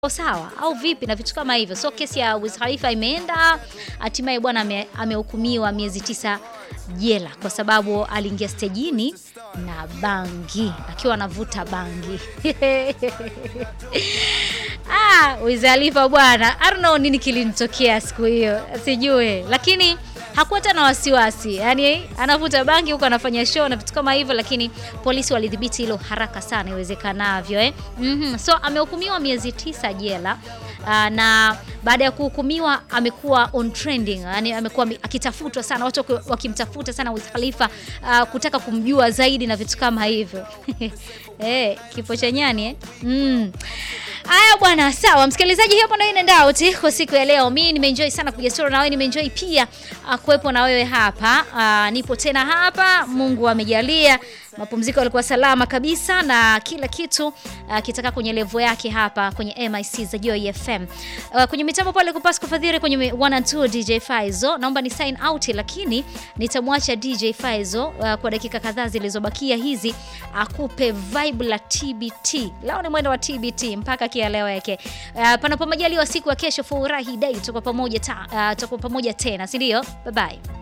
sawa au vipi na vitu kama hivyo. So kesi ya Wiz Khalifa imeenda, hatimaye bwana ame- amehukumiwa miezi tisa jela kwa sababu aliingia stejini na bangi akiwa anavuta bangi. Ah, Wiz Khalifa bwana, I don't know nini kilinitokea siku hiyo, sijui, lakini hakuwa hata na wasiwasi, yaani anavuta bangi huko anafanya show na vitu kama hivyo, lakini polisi walidhibiti hilo haraka sana iwezekanavyo eh. Mhm. So amehukumiwa miezi tisa jela. Uh, na baada ya kuhukumiwa amekuwa on trending, yani amekuwa mi- akitafutwa sana, watu waki- wakimtafuta sana Wiz Khalifa uh, kutaka kumjua zaidi na vitu kama hivyo eh, kifo cha nyani eh? mm. Haya bwana, sawa msikilizaji, hapo ndio inaenda out kwa siku ya leo. Mimi nimeenjoy sana kupiga story na wewe, nimeenjoy pia uh, kuwepo na wewe hapa. Uh, nipo tena hapa, Mungu amejalia mapumziko yalikuwa salama kabisa na kila kitu uh, kitaka kwenye levo yake hapa kwenye MIC za Joy FM. Uh, kwenye mitambo pale kupasa kufadhili kwenye 1 and 2 DJ Faizo. Naomba ni sign out lakini nitamwacha DJ Faizo uh, kwa dakika kadhaa zilizobakia hizi akupe vibe la TBT. Leo ni mwendo wa TBT mpaka kieleweke. Uh, panapo majaliwa siku ya kesho furahi day tutakuwa pamoja ta, uh, tutakuwa pamoja tena, si ndio? Bye bye.